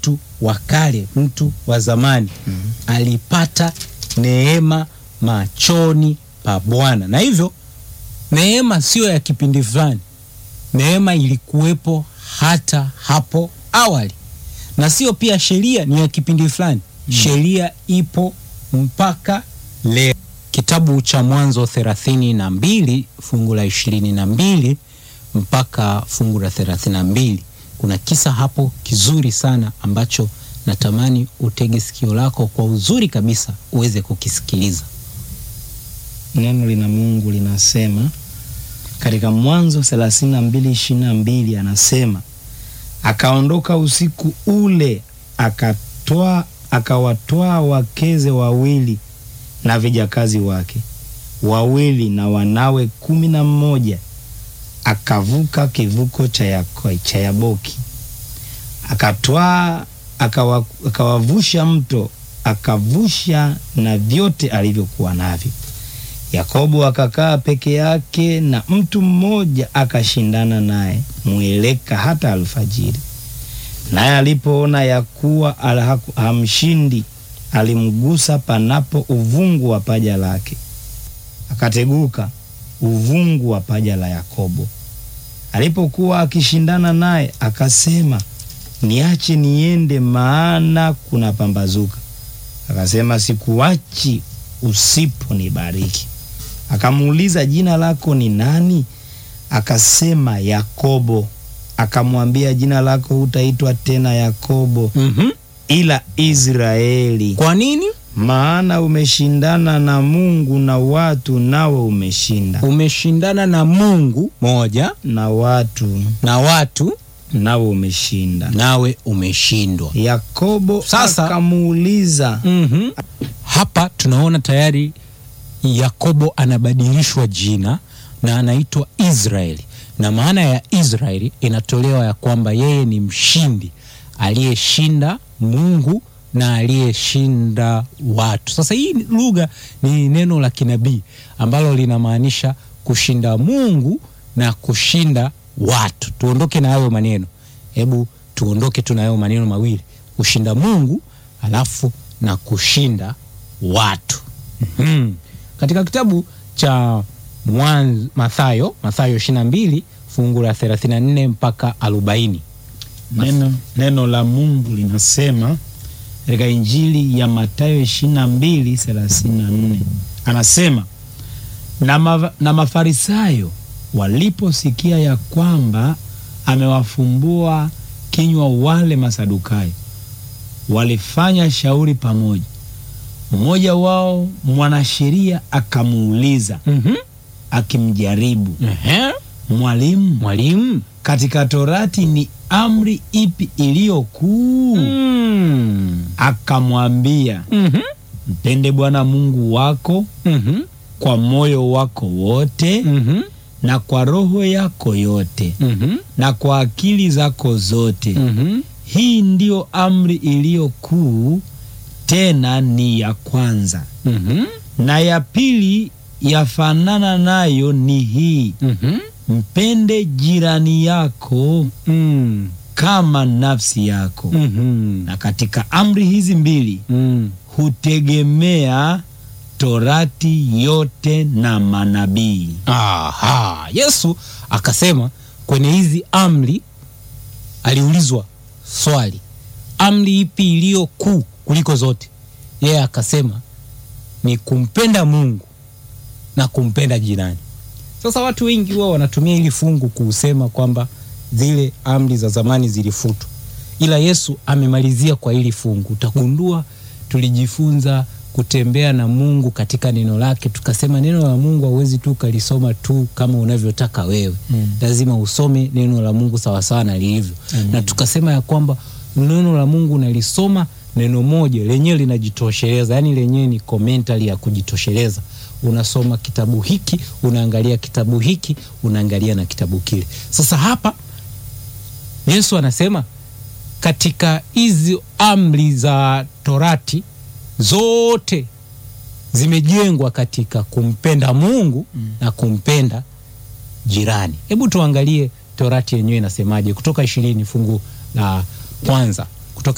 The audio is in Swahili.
mtu wa kale, mtu wa zamani alipata neema machoni pa Bwana, na hivyo neema sio ya kipindi fulani. Neema ilikuwepo hata hapo awali, na sio pia sheria ni ya kipindi fulani. Sheria ipo mpaka leo. Kitabu cha Mwanzo thelathini na mbili fungu la ishirini na mbili mpaka fungu la thelathini na mbili kuna kisa hapo kizuri sana ambacho natamani utege sikio lako kwa uzuri kabisa uweze kukisikiliza. Neno lina Mungu linasema katika Mwanzo thelathini na mbili ishirini na mbili anasema akaondoka usiku ule akatoa akawatwaa wakeze wawili na vijakazi wake wawili na wanawe kumi na mmoja akavuka kivuko cha Yako- cha Yaboki akatwaa akawa, akawavusha mto akavusha na vyote alivyokuwa navyo. Yakobo akakaa peke yake na mtu mmoja akashindana naye mweleka hata alfajiri. Naye alipoona ya kuwa ala- haku- hamshindi, alimgusa panapo uvungu wa paja lake, akateguka uvungu wa paja la Yakobo. Alipokuwa akishindana naye, akasema, niache niende, maana kuna pambazuka. Akasema, sikuachi usiponibariki. Akamuuliza, jina lako ni nani? Akasema, Yakobo. Akamwambia, jina lako hutaitwa tena Yakobo, Mhm. ila Israeli, Kwa nini? maana umeshindana na Mungu na watu, nawe umeshinda, Umeshindana na Mungu moja na watu, na watu, nawe umeshinda. nawe umeshindwa. Yakobo Sasa- akamuuliza, Mhm. Hapa tunaona tayari Yakobo anabadilishwa jina na anaitwa Israeli, na maana ya Israeli inatolewa ya kwamba yeye ni mshindi aliyeshinda Mungu na aliyeshinda watu. Sasa hii lugha ni neno la kinabii ambalo linamaanisha kushinda Mungu na kushinda watu. Tuondoke na hayo maneno, hebu tuondoke tu na hayo maneno mawili, kushinda Mungu alafu na kushinda watu. Mhm. Katika kitabu cha Mwanzo, Mathayo, Mathayo 22 fungu la 34 mpaka 40. neno, neno la Mungu linasema katika Injili ya Mathayo 22 34 anasema na, ma, na Mafarisayo waliposikia ya kwamba amewafumbua kinywa wale Masadukayo, walifanya shauri pamoja. Mmoja wao mwanasheria akamuuliza Mhm. akimjaribu, Ehe. Mwalimu, Mwalimu. katika Torati ni amri ipi iliyo kuu? Mm. Akamwambia, Mhm. mpende Bwana Mungu wako Mhm. kwa moyo wako wote Mhm. na kwa roho yako yote Mhm. na kwa akili zako zote. Mhm. Hii ndiyo amri iliyo kuu, tena ni ya kwanza. Mhm. Na ya pili yafanana nayo ni hii, Mhm. mpende jirani yako Mm. kama nafsi yako. Mhm. Na katika amri hizi mbili Mm. hutegemea Torati yote na manabii. Aha. Yesu akasema kwenye hizi amri, aliulizwa swali, amri ipi iliyo kuu kuliko zote? Yeye akasema ni kumpenda Mungu na kumpenda jirani. Sasa watu wengi huwa wanatumia hili fungu kusema kwamba zile amri za zamani zilifutwa, ila Yesu amemalizia kwa hili fungu. Utagundua tulijifunza kutembea na Mungu katika neno lake, tukasema neno la Mungu hauwezi tu ukalisoma tu kama unavyotaka wewe Mm. lazima usome neno la Mungu sawasawa na lilivyo, Amen. na tukasema ya kwamba neno la Mungu unalisoma neno moja lenyewe linajitosheleza, yaani lenyewe ni commentary ya kujitosheleza. Unasoma kitabu hiki, unaangalia kitabu hiki, unaangalia na kitabu kile. Sasa hapa Yesu anasema katika hizi amri za Torati zote zimejengwa katika kumpenda Mungu Mm. na kumpenda jirani. Hebu tuangalie Torati yenyewe inasemaje, Kutoka ishirini fungu la kwanza